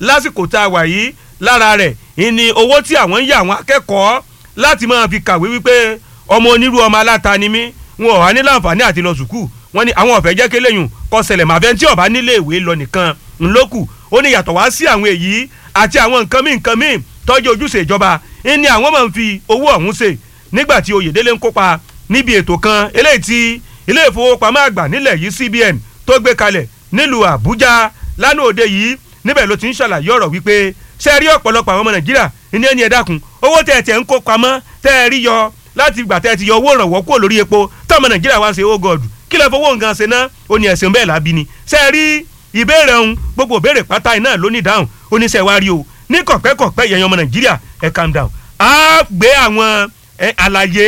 lásìkò tá a wà yìí lára rẹ̀ ìní owó tí àwọn ń yà àwọn akẹ́kọ̀ọ́ láti máa fi kàwé wípé ọmọ onírú ọmọ aláta ni mí wọn ò wá ní láǹfààní àti lọ sùkúù wọn ni àwọn ọ̀fẹ́ jẹ́ kéléyùn kọ́ ṣẹlẹ̀ màfẹ́ tí ọba nílé ìwé lọ nìkan ńlọ́kù ó ní yàtọ̀ wá sí àwọn èyí àti àwọn nǹkan míì nǹkan míì tọ́jú ojúṣe ìjọba ìní àwọn máa ń fi owó ọ̀hún ṣe nígbà tí Oyèdélé ń kópa níbi ètò kan eléyìí tí ilé ìfowópamọ́ àgbà nílẹ̀ yìí CBN tó gbé kalẹ̀ nílùú Àbújá lánàá òde yìí níbẹ̀ ló ti ń ṣàlàyé ọ̀rọ̀ wípé ṣe rí ọ̀pọ̀lọpọ̀ àwọn ọmọ Nàìjíríà ní ẹni ẹ dákun owó tẹ̀ ẹ̀ tẹ̀ ń kó pamọ́ tẹ́ ẹ rí yọ láti ìgbà tẹ́ ẹ ti yọ owó ìrànwọ́ kúrò lórí epo táwọn Nàìjíríà wá ń ṣe ó gọ̀ọ̀dù kí lè fowó nǹkan ṣe náà ó ní ẹ̀sìn bẹ́ẹ̀ lábí ni ṣe rí ìbéèrè ọ̀hún gbogbo ìbéèrè pátá iná ló ní ìdáhùn oníṣẹ́ wa rí o ní kọ̀pẹ́kọ̀pẹ́ yẹn ọmọ Nàìjíríà ẹ calm down á gbé àwọn àlàyé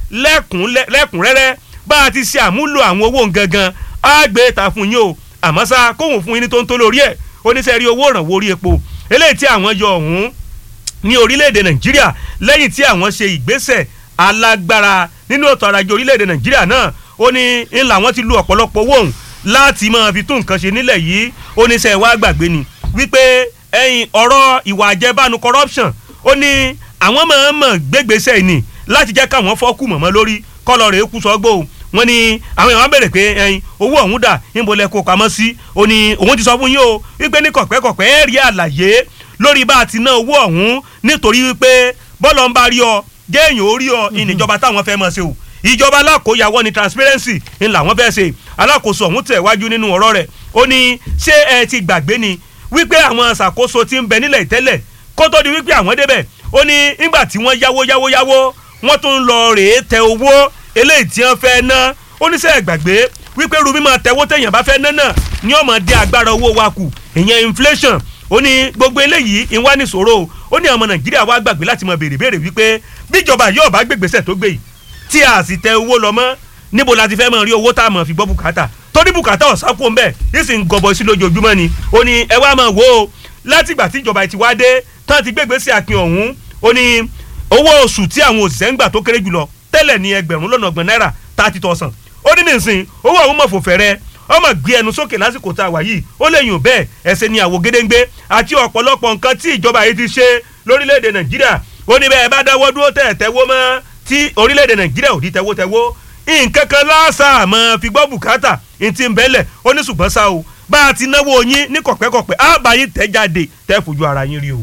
lẹ́kùnrẹ́rẹ́ bá a ti ṣe àmúlò àwọn owó gangan á gbé ta fún yín o àmọ́ sá kóhùn fún yín ní tó ń tó lórí ẹ̀ oníṣẹ́ rí owó ìrànwọ́ orí epo eléyìí tí àwọn yọ ọ̀hún ní orílẹ̀-èdè nàìjíríà lẹ́yìn tí àwọn ṣe ìgbésẹ̀ alágbára nínú ètò ọrọ̀ ajé orílẹ̀-èdè nàìjíríà náà ó ní ń làwọn ti lu ọ̀pọ̀lọpọ̀ owó òun láti máa fi tún nǹkan ṣe nílẹ̀ yìí oníṣẹ́ wa gbàgbé ni wípé ẹ̀yìn ọ̀rọ̀ ìwà àjẹbánu corruption ó ní àwọn máa ń mọ̀ gbégbèsè ni láti jẹ́ káwọn fọ́ọ̀kù mọ̀mọ́ lórí kọ́lọ̀ rẹ̀ kú sọ́gbó wọn ni àwọn èèyàn béèrè pé ẹyin owó ọ̀hún dà níbo lẹ kó pamọ́ sí ó ní òun ti sọ fún yín o wípé ní kọ̀pẹ́kọ̀pẹ́ ẹ̀ rí àlàyé lórí bá a ti ná owó ọ̀hún nítorí wípé bọ́ọ̀lù ń bá rí ọ géèyàn ó rí ọ ìníjọba táwọn fẹ́ mọ̀ ṣe o ìjọba alákòóyàwó ni transparency ń làwọn fẹ́ ṣe alákòóso ọ̀hún tẹ̀ wájú nínú ọ̀rọ̀ rẹ̀ ó ní ṣé ẹ ti gbàgbé ni wípé àwọn ṣàkóso ti ń bẹ nílẹ̀ tẹ́lẹ̀ kó tó di wípé àwọn débẹ̀ ó ní nígbà tí wọ́n yáwó yáwó yáwó wọ́n tún lọ rèé tẹ owó eléyìí tí wọ́n fẹ́ ná oníṣẹ́ ìgbàgbé wípé rubí máa tẹ̀wó téèyàn bá fẹ́ ná náà ní ọmọ dé agbára owó wa kù ìyẹn inflation ó ní gbogbo eléyìí ìwá nìṣòro ó ní ọmọ nàìjíríà wá gbàgbé láti mọ béèrè béèrè wípé bíjọba yóò bá gbégbèsè tó gbé yìí tí a sì tẹ owó lọ mọ́ níbo la ti fẹ́ mọ̀ rí owó tá a mọ̀ fi gbọ́ bùkátà torí bùkátà ọ̀sán kò ń bẹ̀ yìí sì ń gọbọ sí lójoojúmọ́ ni ó ní ẹ wá máa wò ó látìgbà tí ìjọba ti wá dé tán ti gbégbèsè àpín ọ̀hún ó ní owó oṣù tí àwọn òṣìṣẹ́ ń gbà tó kéré jùlọ tẹ́lẹ̀ ní ẹgbẹ̀rún lọ́nà ọgbọ̀n náírà thirty thousand ó ní nísìn owó àwọn mọ̀fò fẹ̀rẹ̀ ọmọ gbé ẹnu sókè lásìkò tá a wà yìí ó lè yùn bẹ́ẹ̀ ẹsẹ̀ ní àwò gédéńgbé àti ọ̀pọ̀lọpọ̀ nǹkan tí ìjọba yìí ti ṣe lórílẹ̀‐èdè nàìjíríà ó ní bẹ́ẹ̀ bá dáwọ́ dúró tẹ̀ tẹ́wọ́ mọ́ tí orílẹ̀‐èdè nàìjíríà ò di tẹ́wọ́ tẹ́wọ́ nǹkan kan lásà mọ́ fi gbọ́ bùkátà ní ti ń bẹ́lẹ̀ ó ní ṣùgbọ́n sá o bá a ti náwó yín ní kọ̀pẹ́kọ̀pẹ́ á bá yín tẹ́ jáde tẹ́ fojú ara yín rí o.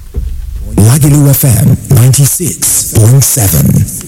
Lagelu FM ninety six point seven.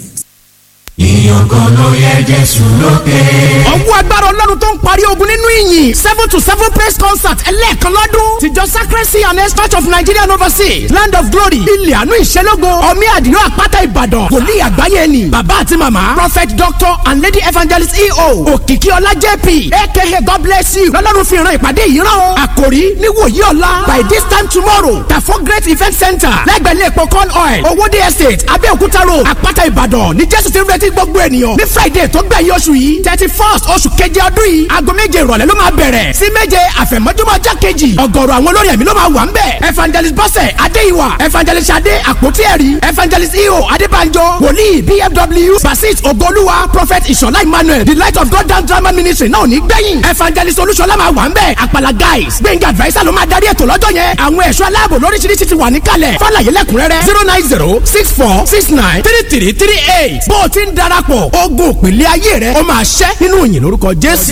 ìyókò ló yẹ jésù lókè. ọwọ́ agbára ọlọ́run tó ń parí ogun nínú ìyìn seven to seven praise concert ẹlẹ́ẹ̀kan lọ́dún tìjọ sacrency and East church of nigeria and overseas land of glory ilẹ̀ àánú ìṣẹ́lógo ọmí àdìrò àpáta ìbàdàn wòlíì àgbáyé ni bàbá àti màmá prophet doctor and lady evangelist eo òkìkí ọlá jp aka god bless you lọ́lọ́run fi ìran ìpàdé yìí rán o àkòrí níwòyí ọ̀la by this time tomorrow tafo great event center lẹ́gbẹ̀ẹ́ ilé epo corn oil owóde estate abẹ́òkúta road àpáta ìbàdàn ní jésù ti ń retí gbogbo ènìyàn ní friday tó gbẹ̀yìn oṣù yìí thirty first oṣù keje ọdún yìí aago méje ìrọ̀lẹ́ ló máa bẹ̀rẹ̀ sí méje àfẹ̀mọ́júmọ́ ọjọ́ kejì ọ̀gọ̀rọ̀ àwọn olórin ẹ̀mí ló máa wà ń bẹ̀ evangelist bọ́sẹ̀ adéìwà evangelist adé àpótí ẹ̀rí evangelist eo adébánjọ wòlíì bfw basit ogoluwa prophet ìṣọ̀lá emmanuel the light of god down drama ministry náà ní gbẹ̀yìn evangelist olúṣọlá máa wà ń bẹ̀ àpàlà guys gbẹ̀ngà adviser ló máa darí ètò lọ́jọ́ yẹn àwọn ẹ̀ṣọ́ aláàbò lóríṣiríṣi ti wà níkàlẹ̀ fọlàyé lẹ́kùnrẹ́rẹ́ zero nine zero six four six nine three three three eight bó o ti ń darapọ̀ ogun òpìlẹ̀ ayé rẹ̀ ó máa ṣẹ́ nínú ìyìn lórúkọ jésù.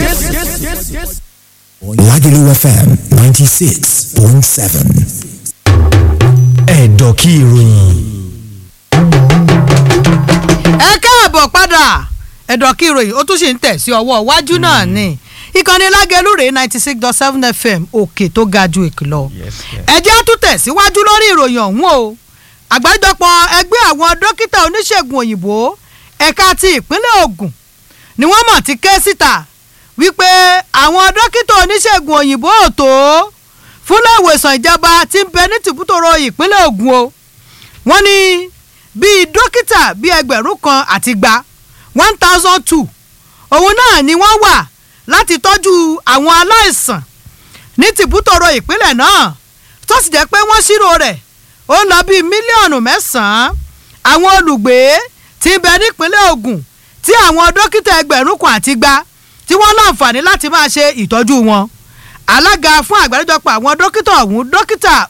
Lagelu FM ninety six point seven. Ẹ̀dọ̀kí ìròyìn. ẹ káàbọ̀ padà ẹ̀dọ̀kí ìròyìn ó tún ṣì ń tẹ̀ sí ọwọ́ iwájú náà ni ìkànnì lágẹ̀lú rèé ninety six dot seven fm òkè tó ga ju ìkìlọ̀ ẹ̀jẹ̀ á tún tẹ̀ síwájú lórí ìròyìn ọ̀hún o àgbájọpọ̀ ẹgbẹ́ àwọn dókítà oníṣègùn òyìnbó ẹ̀ka ti ìpínlẹ̀ Ògùn ni wọ́n mọ̀ ti ké síta wípé àwọn dókítà oníṣègùn òyìnbó ò tó fúnlẹ̀ ìwòsàn ìjọba tí ń bẹ ní tìbútòrò ìpínlẹ̀ Ògùn o wọ́n ní bíi dókítà bíi ẹgbẹ̀rún kan àti gba one thousand two òun náà ni wọ́n wà láti tọ́jú àwọn aláìsàn ní tìbútòrò ìpínlẹ̀ náà tó sì jẹ́ pé wọ́n ṣírò rẹ̀ ó lọ bíi mílíọ̀nù mẹ́sàn-án àwọn olùgbé tí ń bẹ nípínlẹ̀ Ògùn tí àwọn dókítà ẹgbẹ̀rún kan àti gba tí wọ́n láǹfààní láti máa ṣe ìtọ́jú wọn alága fún àgbáríjọpọ̀ àwọn dókítà ọ̀hún dókítà